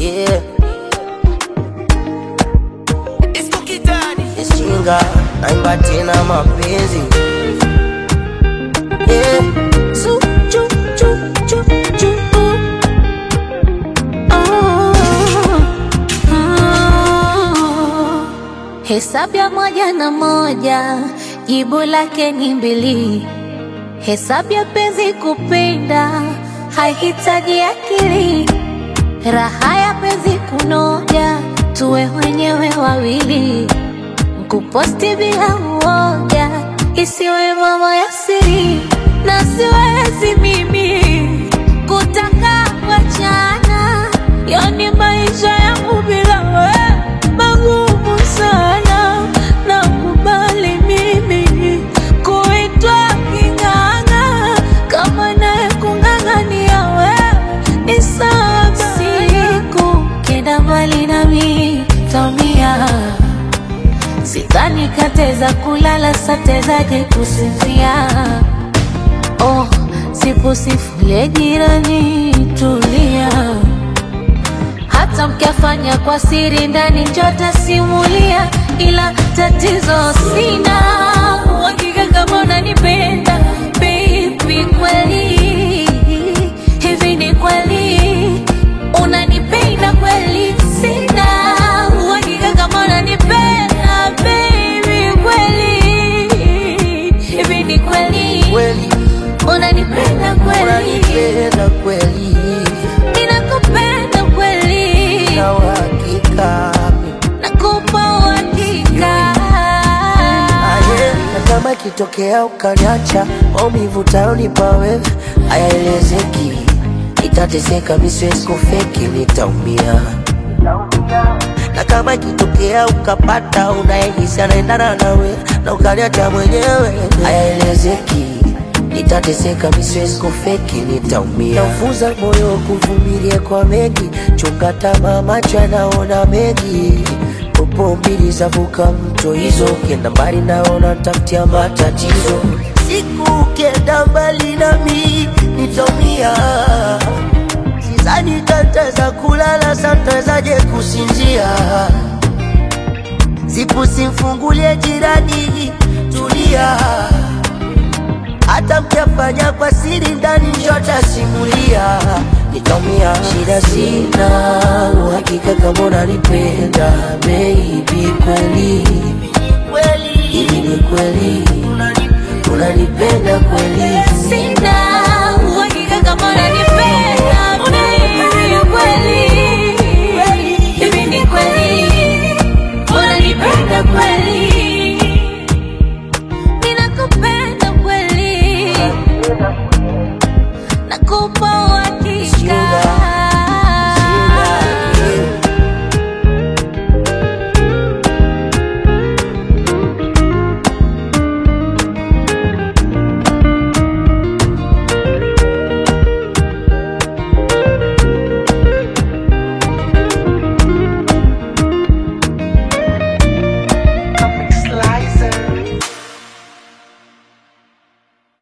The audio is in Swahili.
yeah. Ishinga naimba tena mapenzi yeah. Su, chu, chu, chu, chu, uh. Oh, oh. Hesabu ya moja na moja jibu lake ni mbili. Hesabu ya penzi kupenda haihitaji akili. Raha ya penzi kunoja, tuwe wenyewe wawili. Kuposti bila uoga, isiwe mambo ya siri, na siwezi mimi kutaka wachana, yani maisha yangu bila wewe magumu sana. Nakubali mimi kuitwa king'ang'a, kama naye kung'ang'ania wewe ni sawa. Siku kenda mbali nami taumia Sidhani kateza kulala satezaje kusinzia. Oh, sipusifulie jirani, tulia. Hata mkiafanya kwa siri ndani njota simulia, ila tatizo sina uhakika kama unanipenda baby, kweli hivi ni kweli unanipenda kweli? Sina uhakika kama unanipenda baby, kweli hivi ni kweli Kweli unanipenda kweli? unanipenda kweli Ninakupenda kweli, na uhakika nakupa uhakika. aye, na kama ikitokea ukaniacha, maumivu utayonipa wewe hayaelezeki, nitateseka, mi siwezi kufeki, nitaumia na kama ikitokea ukapata unayehisi anaendana nawe na ukaniacha mwenyewe, hayaelezeki, nitateseka, mi siwezi kufeki, nitaumia. Naufuza moyo kuvumilia kwa mengi, chunga tamaa, macho yanaona mengi popo mbili zavuka mto hizo, ukienda mbali naona tafutia matatizo. Siku ukienda mbali nami nitaumia Sidhani tataweza kulala, satawezaje kusinzia? Sipu simfungulie jirani, tulia. Hata mkiafanya kwa siri ndani, njota simulia, nitaumia. Shida sina uhakika kama unanipenda baby, kweli hivi ni kweli unanipenda kweli? Sina uhakika kama unanipenda